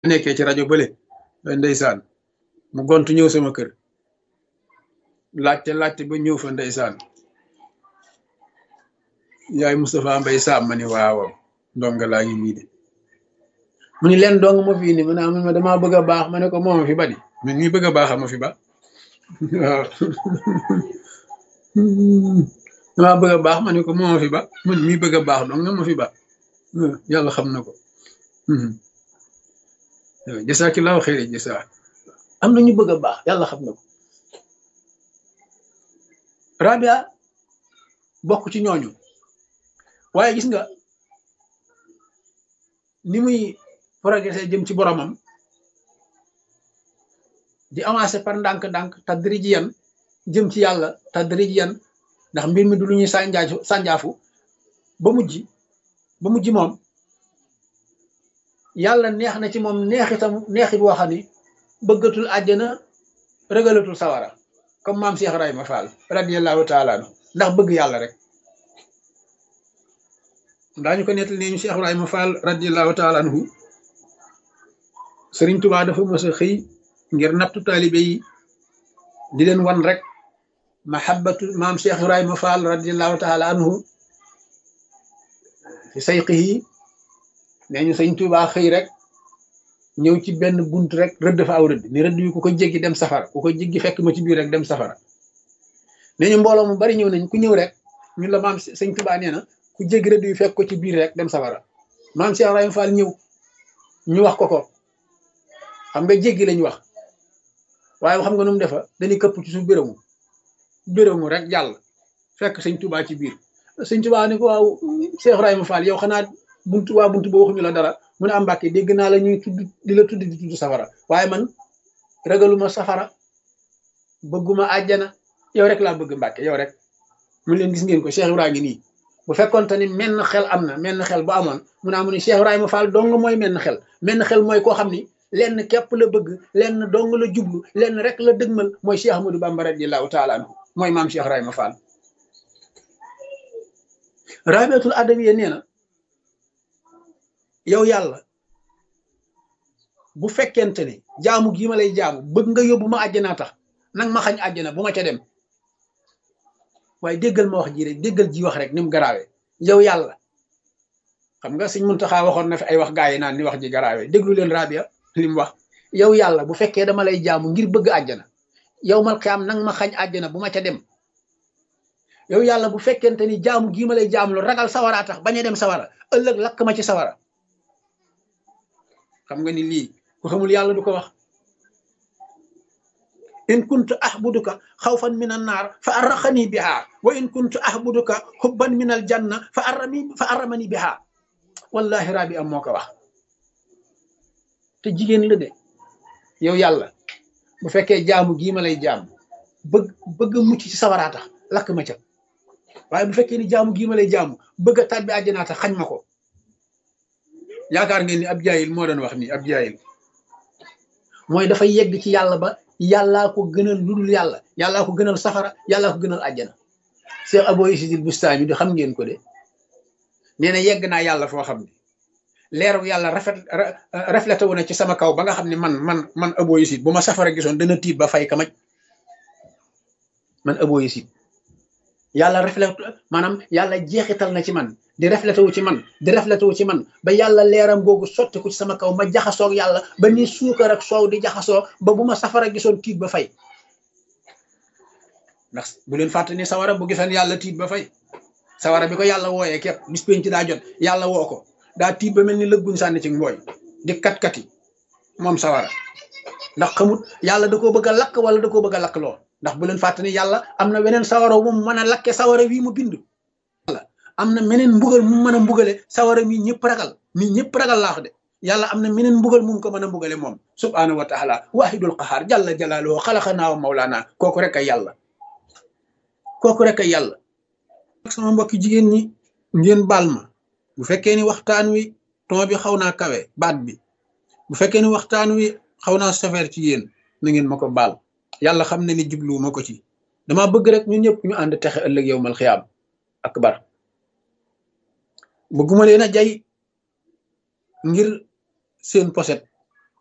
nekkee ci rajo bële ndeysaan mu gontu ñëw sama kër laajte laajte ba ñëw fa ndeysaan yaay Moustapha Mbay Saam ma ni waaw ndonga laa ngi nii de mu ni leen dong ma fii ni mu ne ma damaa bëgg a baax ma ne ko moo ma fi ba di man mii bëgg a baax ma fi ba waaw damaa bëgg a baax ma ne ko moo ma fi ba man mii bëgg a baax dong nga ma fi ba yàlla xam na ko jasaakillaahu xayri jasaa am na ñu bëgg a baax yàlla xam na ko Rabia bokk ci ñooñu waaye gis nga ni muy progressé jëm ci boromam di avancé par ndànk-ndànk tadrijiyan jëm ci yàlla tadrijiyan ndax mbir mi du lu ñuy sànjaafu sànjaafu ba mujj ba mujj moom yàlla neex na ci moom neexitam neexit boo xam ni bëggatul àjjana rëgalatul sawara comme maam Cheikh Ibrahima Fall radiyallahu taala anhu ndax bëgg yàlla rek daañu ko nettali ne ñu Cheikh Ibrahima Fall radiyallahu taala anhu Sëriñ Tuubaa dafa mës a xëy ngir nattu taalibe yi di leen wan rek mahabbatu maam Cheikh Ibrahima Fall radiyallahu taala anhu fi sayqihi nee ñu Sëriñ Tuubaa xëy rek ñëw ci benn bunt rek rëdd fa aw rëdd ni rëdd yu ku ko jéggi dem safara ku ko jéggi fekk ma ci biir rek dem safara nee ñu mbooloo mu bari ñëw nañ ku ñëw rek ñun la maam Sëriñ Tuubaa nee na ku jéggi rëdd yu fekk ko ci biir rek dem safara maam Cheikh Ibrahima Fall ñëw ñu wax ko ko xam nga jéggi lañ wax waaye xam nga nu mu defa dañuy këpp ci suuf bérému bérému rek jàll fekk sëñ Tuubaa ci biir sëñ Tuubaa ni ko waaw Cheikh Ibrahima Fall yow xanaa buntu waa buntu ba waxuñu la dara mu ne am Mbàkke dégg naa la ñuy tudd di la tudd di tudd safara waaye man ragaluma safara bëgguma àjjana yow rek laa bëgg Mbàkke yow rek mun leen gis ngeen ko Cheikh Ibrahima ngi nii bu fekkonte ni menn xel am na menn xel bu amoon mu ne amu ni Cheikh Ibrahima Fall dong mooy menn xel menn xel mooy koo xam ni lenn képp la bëgg lenn dong la jublu lenn rek la dëgmal mooy Cheikh Ahmadou Bamba radiyallahu taala anhu mooy maam Cheikh Ibrahima Fall rabiatul adawiya nee na yow yàlla bu fekkente ne jaamu gii ma lay jaamu bëgg nga yóbbu ma àjjanaa tax nag ma xañ àjjana bu ma ca dem waaye déggal ma wax ji rek déggal ji wax rek ni mu garaawee yow yàlla xam nga sëñ Muntaxa waxoon na fi ay wax gaa yi naan ni wax ji garaawee déglu leen rabia li mu wax yow yàlla bu fekkee dama lay jaamu ngir bëgg àjjana yow mal xiyaam nang ma xañ àjjana bu ma ca dem yow yàlla bu fekkente ni jaamu gii ma lay jaamu lu ragal sawara tax bañ a dem sawara ëllëg lakk ma ci sawara xam nga ni lii ku xamul yàlla du ko wax in kuntu ahbuduka xawfan min an naar fa arraxani biha wa in kuntu ahbuduka xubban min al janna fa arrami fa arramani biha wallahi rabi am moo ko wax te jigéen la de yow yàlla bu fekkee jaamu gii ma lay jaamu bëgg bëgg mucc ci sawaraa tax lakk ma ca waaye bu fekkee ni jaamu gii ma lay jaamu bëgg a tàbbi àjjanaa tax xañ ma ko yaakaar ngeen ni ab jaayil moo doon wax nii ab jaayil mooy dafa yegg ci yàlla ba yàllaa ko gënal lu dul yàlla yàllaa ko gënal safara yàllaa ko gënal àjjana Cheikh Abo Isidil Bustami di xam ngeen ko de nee na yegg naa yàlla foo xam ne leeru yàlla rafet reflété wu na ci sama kaw ba nga xam ne man man man Abo Isid bu ma safara gisoon dana tiit ba fay kamaj man Abo Isid yàlla reflété maanaam yàlla jeexital na ci man di reflété wu ci man di reflété wu ci man ba yàlla leeram googu sotti ko ci sama kaw ma jaxasoog yàlla ba ni suukar ak soow di jaxasoo ba bu ma safara gisoon tiit ba fay ndax bu leen fàtte ni sawara bu gisoon yàlla tiit ba fay sawara bi ko yàlla wooyee képp bis penc daa jot yàlla woo ko daa tiit ba mel ni lëgguñ sànni ci mbooy di kat-kati moom sawara ndax xamut yàlla da koo bëgg a lakk wala da koo bëgg a lakk loo ndax bu leen fàtte ni yàlla am na weneen sawara wu mu mën a lakke sawara wii mu bind am na meneen mbugal mu mën a mbugale sawara mi ñëpp ragal mi ñëpp ragal laax de yàlla am na meneen mbugal mu ko mën a mbugale moom subhaanahu wa taala waahidul qahaar jalla jalaaluhu xalaqanaa wa mawlaana kooku rek ay yàlla kooku rek ay yàlla sama mbokki jigéen ñi ngeen baal ma bu fekkee ni waxtaan wi ton bi xaw naa kawe baat bi bu fekkee ni waxtaan wi xaw naa safeer ci yéen na ngeen ma ko baal yàlla xam ne ni jublu ma ko ci dama bëgg rek ñun ñëpp ñu ànd texe ëllëg yow mal xiyaam akbar bëgguma leen a jay ngir seen poset